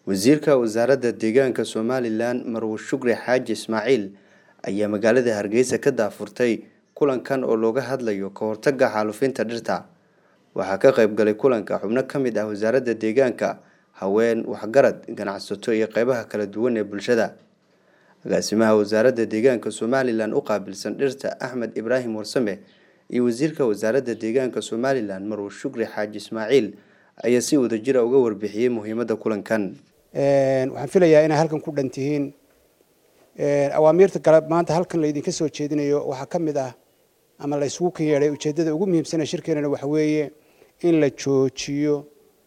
wasiirka wasaaradda deegaanka somalilan marwe shukri xaaji ismaaciil ayaa magaalada hargeysa ka daafurtay kulankan oo looga hadlayo ka hortagga xaalufinta dhirta waxaa ka qayb galay kulanka xubno ka mid ah wasaaradda deegaanka haween waxgarad ganacsato iyo qeybaha kala duwan ee bulshada agaasimaha wasaaradda deegaanka somalilan u qaabilsan dhirta axmed ibraahim warsame iyo wasiirka wasaaradda deegaanka somalilan marwe shukri xaaji ismaaciil ayaa si wadajira uga warbixiyey muhiimadda kulankan waxaan filayaa inay halkan ku dhan tihiin awaamiirta kale maanta halkan laydinka soo jeedinayo waxaa ka mid ah ama la isugu kan yeedhay ujeeddada ugu muhiimsana shirkeenana waxa weeye in la joojiyo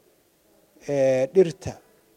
dhirta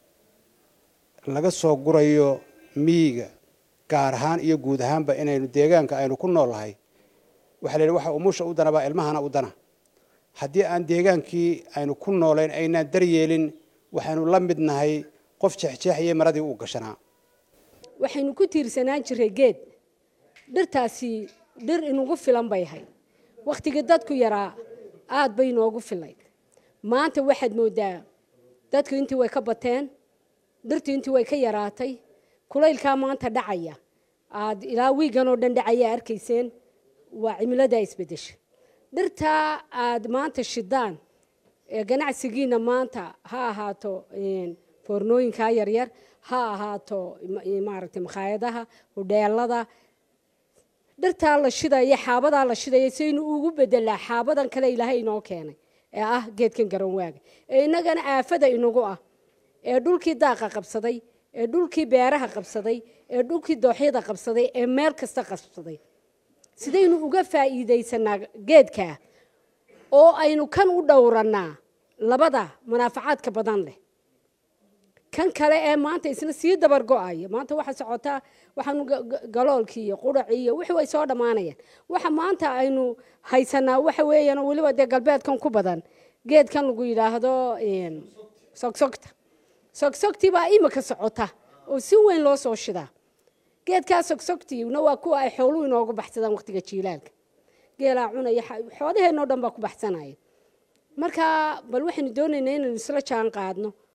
laga soo gurayo miyiga gaar ahaan iyo guud ahaanba inaynu deegaanka aynu ku noolnahay waxa la yidhi waxa umusha u dana baa ilmahana u dana haddii aan deegaankii aynu ku noolayn aynaan daryeelin waxaynu la mid nahay qof jeexjeexayay maradii uu gashanaa waxaynu ku tiirsanaan jiray geed dhirtaasi dhir inugu filan bay ahayd wakhtigii dadku yaraa aad bay inoogu filayd maanta waxaad moodaa dadku intii way ka bateen dhirtii intii way ka yaraatay kulaylkaa maanta dhacaya aad ilaa wiigan oo dhan dhacaya arkayseen waa cimiladaa isbedesha dhirtaa aad maanta shidaan ee ganacsigiina maanta ha ahaato foornooyinkaa yaryar ha ahaato maaragtay makhaayadaha hudheelada dhirtaa la shidaya xaabadaa la shidaya saynu ugu bedelaa xaabadan kale ilaahay inoo keenay ee ah geedkan garanwaaga ee innagana aafada inagu ah ee dhulkii daaqa qabsaday ee dhulkii beeraha qabsaday ee dhulkii dooxyada qabsaday ee meel kasta qabsaday sidaynu uga faa'iidaysanaa geedkaa oo aynu kan u dhowranaa labada munaafacaadka badan leh kan kale ee maanta isna sii dabar go-aya maanta waxa socotaa waxaanu galoolkii iyo quracii iyo wixii way soo dhammaanayaan waxa maanta aynu haysanaa waxa weeyaan weliba dee galbeedkan ku badan geedkan lagu yidhaahdo sogsogta sogsogtii baa imika socota oo si weyn loo soo shidaa geedkaa sogsogtiina waa kuwa ay xooluhu inoogu baxsadaan waqtiga jiilaalka geelaa cunaya xoolaheenoo dhan baa ku baxsanaya marka bal waxaynu doonaynaa inaynu isla jaan qaadno